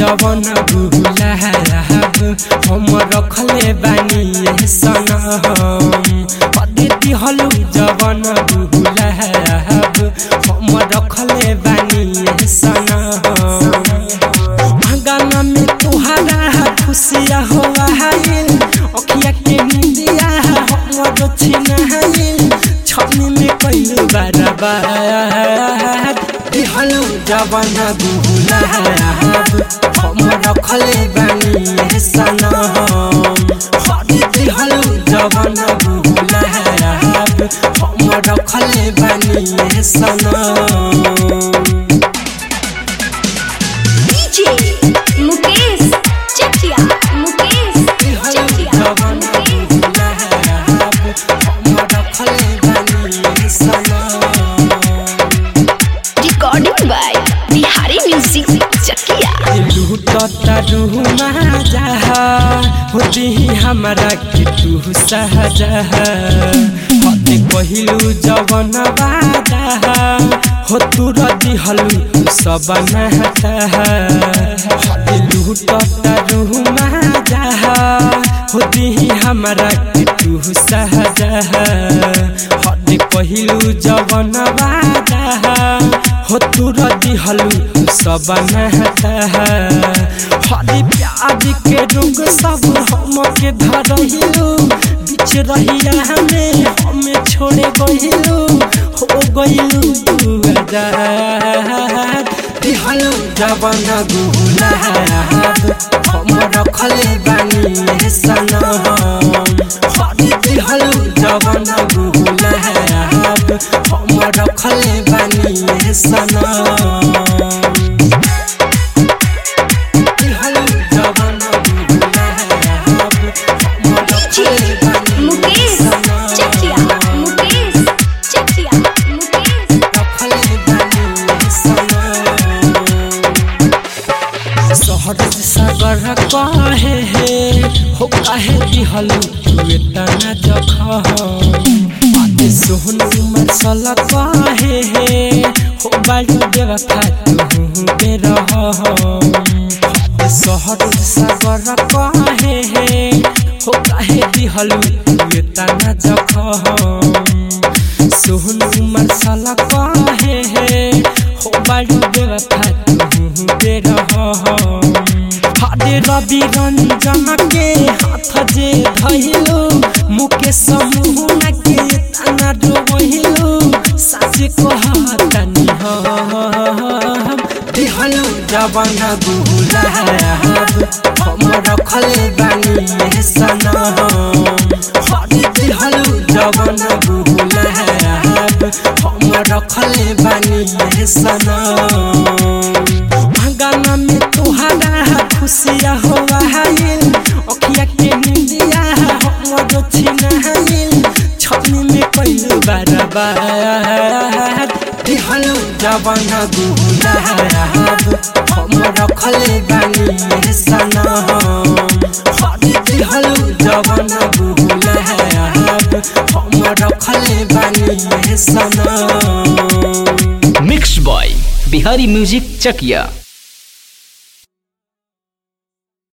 जवन गुलाब हम रखले बानी ये सनम हदे दिहलु जवन गुलाब हम रखले बानी ये सनम गाना में तुहारा खुशिया हुआ है अखिया के निंदिया हमर छिना है छनी में कइलु बराबर दिहलु जवन गुलाब हम रखले बानी सनम हदे दिहलु जवन गुलाब हम रखले बानी सनम DJ Mukesh Chatia Mukesh Chatia Mukesh recording by Bihari music Chakia होती हमारा के तू सहजा हते कहिलू जवन बादा हो तू रदी हलू सब नहता हते लूटता रूमा जा होती हमारा के तू सहजा हते कहिलू जवन बादा हो तू रदी हलू सब नहता हरी प्याज के रुग सब हम के धरहिलू बीच रहिया हमें हमें छोड़े गहिलू हो गइलू तू आजाद दिहलू जवन गुलाब हम रखले बानी सनम हरी दिहलू जवन गुलाब हम रखले बानी सनम DJ मुकेश चटिया मुकेश चटिया मुकेश शहर सागर कहे हे हो काहे दिहलु तुए तना जख आते सोहन मसल कहे हे हो बालू देवा फातु बे रह शहर सागर कहे हे हो काहे दिहलु तुए तना जख सोहन मसल कहे हे हो बालू देवा फातु बे रह हरे रवि रंजन के हाथ जे धइलो मुके समूह के तना डोबहिलो सास कहतनी हम दिहलो जवन गुलाब हम रखले बानी सनम हरे दिहलो जवन गुलाब हम रखले बानी सनम गाना में तुहारा खुशिया हुआ है अखिया के निंदिया हमर छिना है छनी में कइलू बराबर दिहलू जवन गुलाब हम रखले बानी सनम हरे दिहलू जवन गुलाब हम रखले बानी सनम मिक्स बॉय बिहारी म्यूजिक चकिया